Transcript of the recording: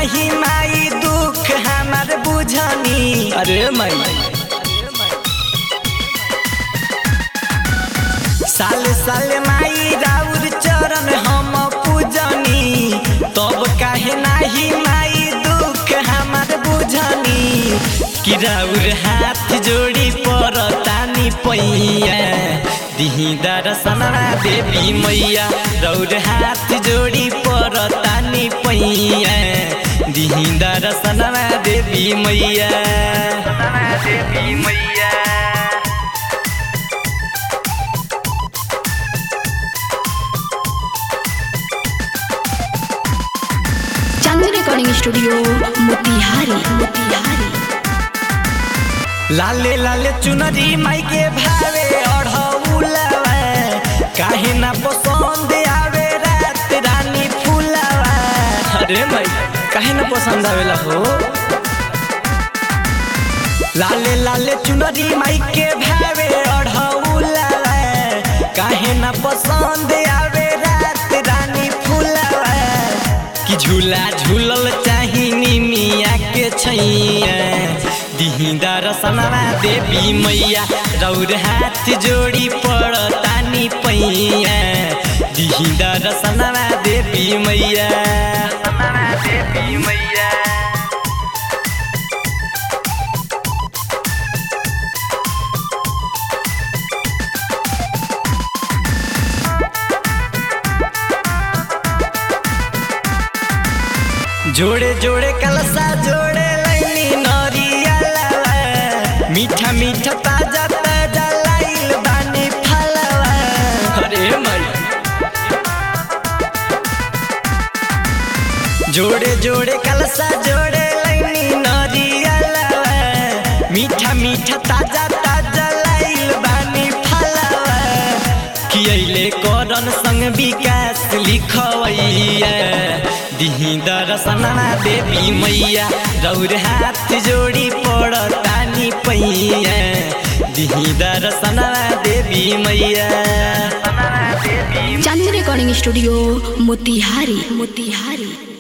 नाही माई दुख हमार बुझनी अरे माई साल साल माई राउर चरण हम पूजनी तब काहे नाही माई दुख हमार बुझनी कि राउर हाथ जोड़ी पर तानी पैया दिही दर्शना देवी मैया रौर हाथ जोड़ी पर तानी पैया दिही दर्शना देवी मैया देवी मैया चांदनी रिकॉर्डिंग स्टूडियो मोतिहारी मोतिहारी लाले लाले चुनरी माई के भावे अढ़ौलवा काहे ना पसंद आवे रात रानी फूलवा अरे माई काहे ना पसंद आवेला हो लाले लाले चुनरी माई के भावे अढ़ौलवा काहे ना पसंद आवे रात रानी फूलवा कि झूला झूलल चाही निमिया के छैया दिही दर्शनवा देवी मैया रौर हाथ जोड़ी पड़तानी पैया दिही दर्शनवा देवी मैया देवी मैया जोड़े जोड़े कलसा जोड़े लैनी नरियलवा मीठा मीठा ताजा ताजा लाइल बानी फलवा अरे माई जोड़े जोड़े कलसा जोड़े लैनी नरियलवा मीठा मीठा ताजा ताजा लाइल बानी फलवा कि अइले करन संग विकास लिखवैया दिही दर्शना देवी मैया रौर हाथ जोड़ी पड़तानी पैया दिही दर्शना देवी मैया चांदनी रिकॉर्डिंग स्टूडियो मोतिहारी मोतिहारी